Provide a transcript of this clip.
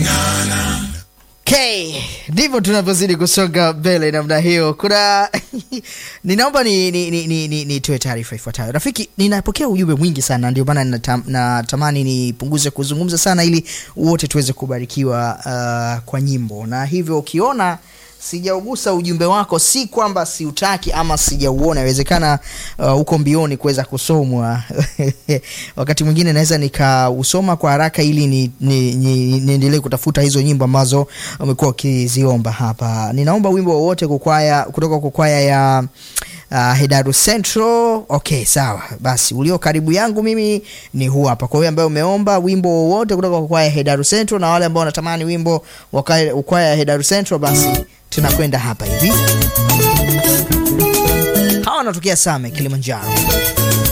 Okay, ndivyo tunavyozidi kusonga mbele namna hiyo. Kuna ninaomba ni, ni, ni, ni, ni, nitoe taarifa ifuatayo. Rafiki, ninapokea ujumbe mwingi sana, ndio maana natam, natamani nipunguze kuzungumza sana ili wote tuweze kubarikiwa uh, kwa nyimbo, na hivyo ukiona sijaugusa ujumbe wako, si kwamba siutaki ama sijauona. Inawezekana uh, uko mbioni kuweza kusomwa wakati mwingine naweza nikausoma kwa haraka ili niendelee ni, ni, ni kutafuta hizo nyimbo ambazo umekuwa ukiziomba hapa. Ninaomba wimbo wowote kukwaya kutoka kwa kwaya ya uh, Hedaru Central. Okay, sawa basi, ulio karibu yangu mimi ni huu hapa. Kwa hiyo ambaye umeomba wimbo wowote kutoka kwa kwaya ya Hedaru Central na wale ambao wanatamani wimbo wa kwaya ya Hedaru Central, basi tunakwenda hapa hivi. Hawa wanatokea Same, Kilimanjaro.